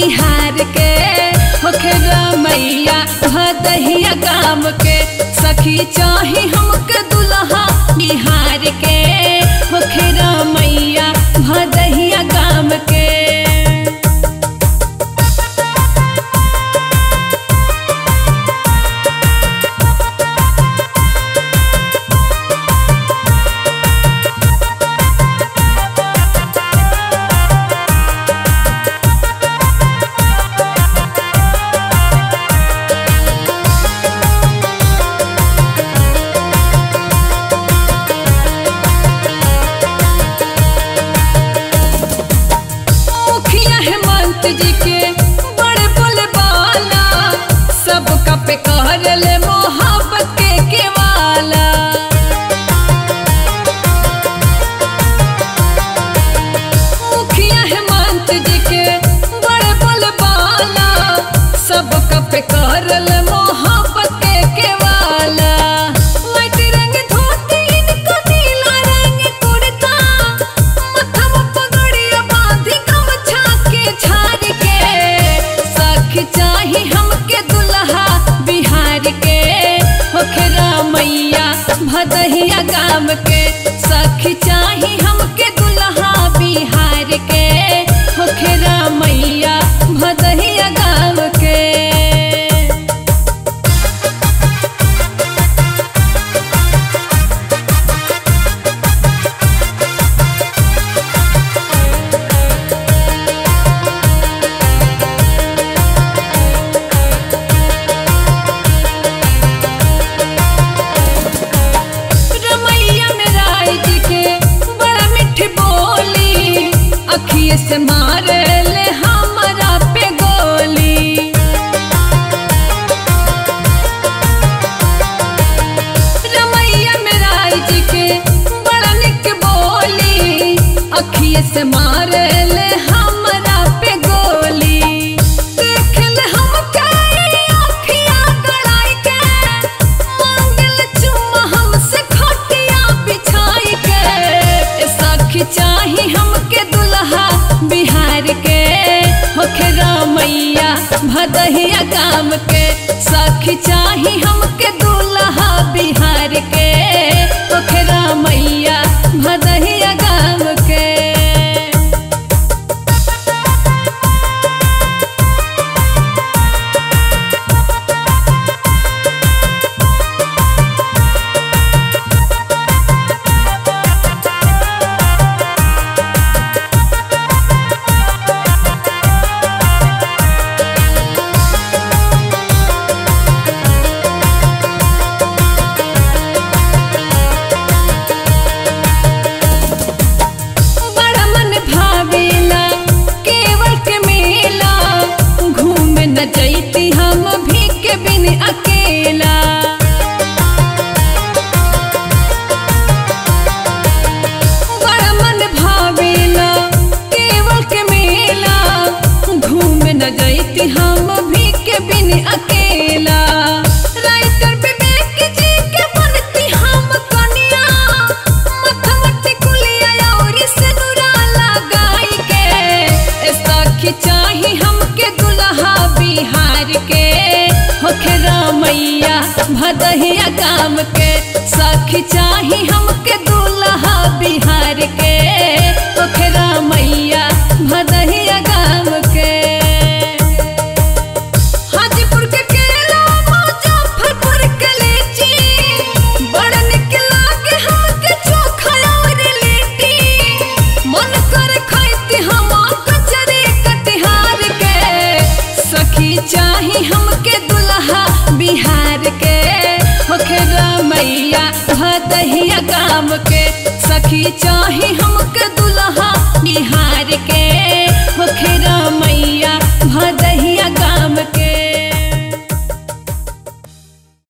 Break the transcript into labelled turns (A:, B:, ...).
A: बिहार के होखे मैया भदहिया गाम के सखी चाही हमके दुल्हा बिहार के होखे मैया भदहिया गाम के मुखिया हेमंत जी के बड़े बोले बाला सबका पे कहर ले मोहब्बत के केवाला मुखिया हेमंत जी के बड़े बोले बाला सबका पे कहर ले मोहब्बत के केवाला लाइट रंग धोती इनका नीला रंग कुर्ता मथवा पगड़िया बांधी गमछा के झाड़ के सखी चाही हमके दुल्हा बिहार के होखरा मैया भदहिया गाम के सखी चाही हमके दुल्हा बिहार के होखरा मैया भदहिया गाम के रमैया में राय जी के बड़ा मीठी बोली अखिए से मारे ले हमारा पे गोली रमैया में राय जी के बड़ा निक बोली अखिए से मारे ले हमारा पे गोली देख ले हमके अखिया गड़ाई के मांगल चुम्मा हमसे खटिया बिछाई के ए सखी चाही हमके दुल्हा बिहार के होखे मैया भदहिया गाम के सखी चाही हमके दुल्हा बिहार के होखे मैया भदहिया गाम के बड़ा मन भावेला केवल के मेला घूमे न जैती हम भी के बिन अकेला बड़ा मन भावेला केवल के मेला घूमे न जैती हम भी के बिन अकेला राइटर विवेक जी के बनती हम कनिया मथमटी कुलिया और सिनुरा लगाई के ए सखी चाही हमके दुल्हा बिहार के होखे मैया भदहिया गाम के सखी चाही हमके दुल्हा बिहार के होखे मैया भदहिया गाम के हाजीपुर के केला मुजफ्फरपुर के लीची बड़ा निक लागे हमके चोखा और लिट्टी मन कर खाइती हम कचरे कटिहार के सखी चाही हमके दुल्हा बिहार के होखे मैया भदहिया गाम के सखी चाही हमके दुल्हा बिहार के होखे